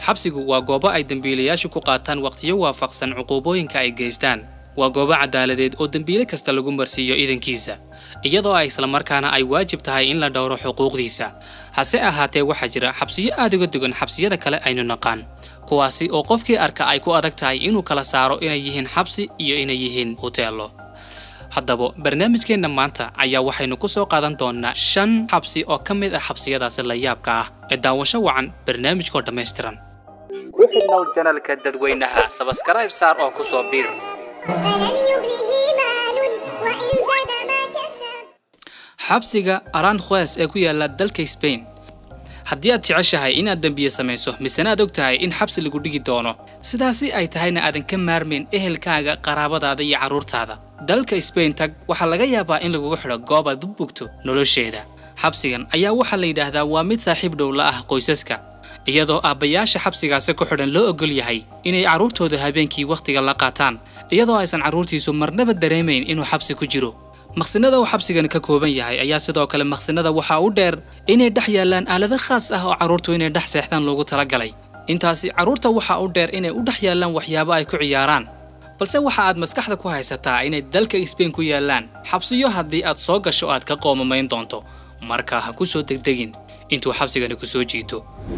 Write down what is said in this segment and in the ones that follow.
xabsigu waa goobo ay dembiilayaashu ku qaataan wakhtiyo waafaqsan cuquubooyinka ay geystaan waa goobo cadaaladeed oo dembiile kasta lagu marsiiyo idankiisa iyadoo ay islamarkaana ay waajib tahay in la dhowro xuquuqdiisa hase ahaatee waxaa jira xabsiyo aad uga dugan xabsiyada kale aynu naqaan kuwaasi oo qofkii arka ay ku adag tahay inuu kala saaro inay yihiin xabsi iyo inay yihiin hoteello haddaba barnaamijkeenna maanta ayaa waxaynu ku soo qaadan doonnaa shan xabsi oo ka mid ah xabsiyadaasi la yaabka ah ee daawasho wacan barnaamijkoo dhammaystiran ku xidhnow janalka dadweynaha sabaskarayb saar oo ku soo biir فلن يغنه مال وإن زاد ما كسب xabsiga aranjuez ee ku yaala dalka Spain haddii aad jeceshahay inaad dembiye samayso misena aad og tahay in xabsi lagu dhigi doono sidaasi ay tahayna aadan ka maarmayn ehelkaaga qaraabadaada iyo carruurtaada dalka Spain tag waxaa laga yaabaa in lagugu xidho goob aad u bogto nolosheeda xabsigan ayaa waxaa la yidhaahdaa waa mid saaxiib dhow la ah qoysaska iyadoo aabbayaasha xabsigaasi ku xidhan loo ogol yahay inay carruurtooda habeenkii wakhtiga la qaataan iyadoo aysan carruurtiisu marnaba dareemayn inuu xabsi ku jiro maqsinada uu xabsigani ka kooban yahay ayaa sidoo kale maqsinada waxaa u dheer inay dhex yaallaan aalado khaas ah oo carruurtu inay dhex seexdaan loogu talagalay intaasi carruurta waxaa u dheer inay u dhex yaallaan waxyaabo ay ku ciyaaraan balse waxa aad maskaxda ku haysataa inay dalka Spain ku yaallaan xabsiyo haddii aad soo gasho aad ka qoomamayn doonto marka ha ku soo degdegin intuu xabsigani ku soo jiito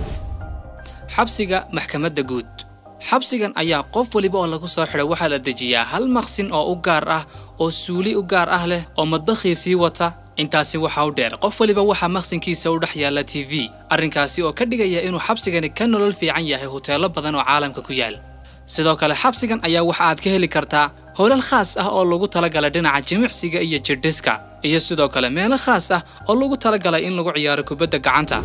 xabsiga maxkamadda guud xabsigan ayaa qof waliba oo lagu soo xidho waxaa la dejiyaa hal maqsin oo u gaar ah oo suuli u gaar ah leh oo madbakhiisii wata intaasi waxaa u dheer qof waliba waxaa maqsinkiisa u dhex yaalla t v arrinkaasi oo ka dhigaya inuu xabsigani ka nolol fiican yahay hoteello badan oo caalamka ku yaal sidoo kale xabsigan ayaa waxa aad ka heli kartaa howlal khaas ah oo lagu talagalay dhinaca jimicsiga iyo jirdhiska iyo sidoo kale meelo khaas ah oo lagu talagalay in lagu ciyaaro kubadda gacanta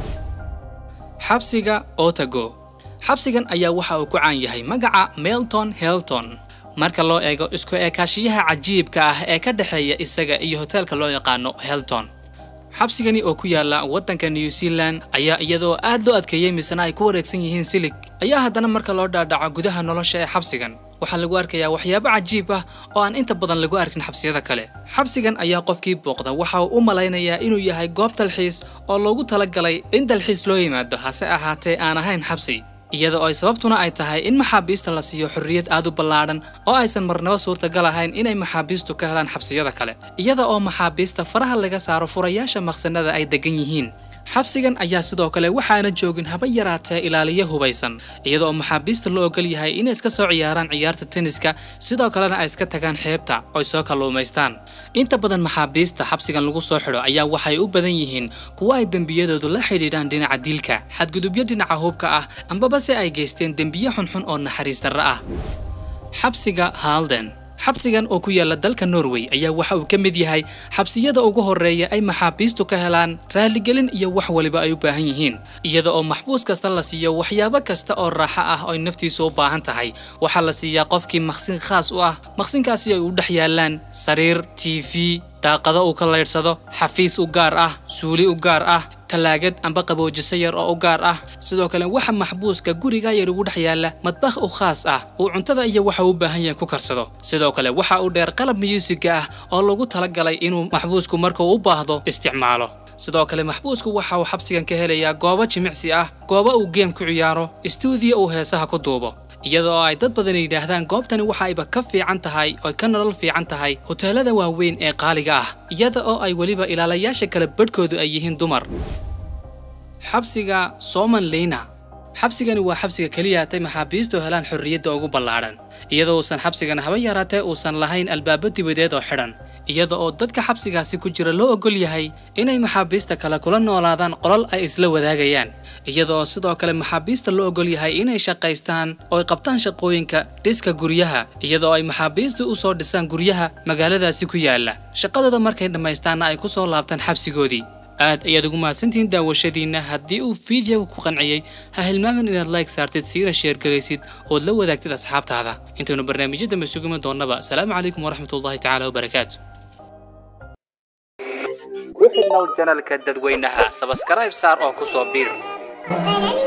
xabsiga otago xabsigan ayaa waxa uu ku caan yahay magaca melton helton marka loo eego isku eekaashiyaha cajiibka ah ee ka dhexeeya isaga iyo hoteelka loo yaqaano helton xabsigani oo ku yaala waddanka new zealand ayaa iyadoo aad loo adkeeyey misena ay ku wareegsan yihiin silig ayaa haddana marka loo dhaadhaco gudaha nolosha ee xabsigan waxaa lagu arkayaa waxyaabo cajiib ah oo aan inta badan lagu arkin xabsiyada kale xabsigan ayaa qofkii booqda waxa uu u malaynayaa inuu yahay goob dalxiis oo loogu talagalay in dalxiis loo yimaado hase ahaatee aan ahayn xabsi iyada oo ay sababtuna ay tahay in maxaabiista la siiyo xorriyad aad u ballaadhan oo aysan marnaba suurtagal ahayn inay maxaabiistu ka helaan xabsiyada kale iyada oo maxaabiista faraha laga saaro furayaasha maqsanada ay degan yihiin xabsigan ayaa sidoo kale waxaana joogin haba yaraatee ilaaliyo hubaysan iyada oo maxaabiista la ogol yahay inay iska soo ciyaaraan ciyaarta tenniska sidoo kalena ay iska tagaan xeebta oy soo kalluumaystaan inta badan maxaabiista xabsigan lagu soo xidho ayaa waxay u badan yihiin kuwa ay dembiyadoodu la xidhiidhaan dhinaca dilka xadgudubyo dhinaca hubka ah ambaba se ay geysteen dembiye xunxun oo naxariis darro ah xabsiga halden xabsigan oo ku yaala dalka norway ayaa waxa uu ka mid yahay xabsiyada ugu horreeya ay maxaabiistu ka helaan raaligelin iyo wax waliba ay u baahan yihiin iyada oo maxbuus kasta la siiyo waxyaabo kasta oo raaxo ah oo ay naftiisu u baahan tahay waxaa la siiyaa qofkii maqsin khaas u ah maqsinkaasi ay u dhex yaallaan sariir t v daaqado uu ka laydhsado xafiis u gaar ah suuli u gaar ah talaagad amba qaboojiso yar oo u gaar ah sidoo kale waxa maxbuuska guriga yar ugu dhex yaalla madbakh u khaas ah uu cuntada iyo waxa uu baahan yahay ku karsado sidoo kale waxa uu dheer qalab miyuusiga ah oo lagu talagalay inuu maxbuusku markuu u baahdo isticmaalo sidoo kale maxbuusku waxa uu xabsigan ka helayaa goobo jimicsi ah goobo uu geem ku ciyaaro istuudiyo uu heesaha ku duubo iyada oo ay dad badan yidhaahdaan goobtani waxa ayba ka fiican tahay oo ka nolol fiican tahay hoteelada waaweyn ee qaaliga ah iyada oo ay weliba ilaalayaasha kale badhkoodu ay yihiin dumar xabsiga soman leyna xabsigani waa xabsiga keliya atay maxaabiistu helaan xorriyadda ugu ballaadhan iyadoo uusan xabsigan haba yaraatee uusan lahayn albaabo dibadeed oo xidhan iyada oo dadka xabsigaasi ku jira loo ogol yahay inay maxaabiista kale kula noolaadaan qolal ay isla wadaagayaan iyada oo sidoo kale maxaabiista loo ogol yahay inay shaqaystaan oo ay qabtaan shaqooyinka dhiska guryaha iyada oo ay maxaabiistu u soo dhisaan guryaha magaaladaasi ku yaala shaqadooda markay dhammaystaanna ay ku soo laabtaan xabsigoodii aad ayaad ugu mahadsantihiin daawashadiinna haddii uu fiidiyoga ku qanciyey ha hilmaamin inaad like saartid siina sheergaraysid ood la wadaagtid asxaabtaada intaynu barnaamijyo dambe sugimi doonnaba asalaamu calaykum waraxmatullahi tacaala wabarakaatu ku xidhnow janalka dadweynaha sabaskarayb saar oo ku soo biir فلن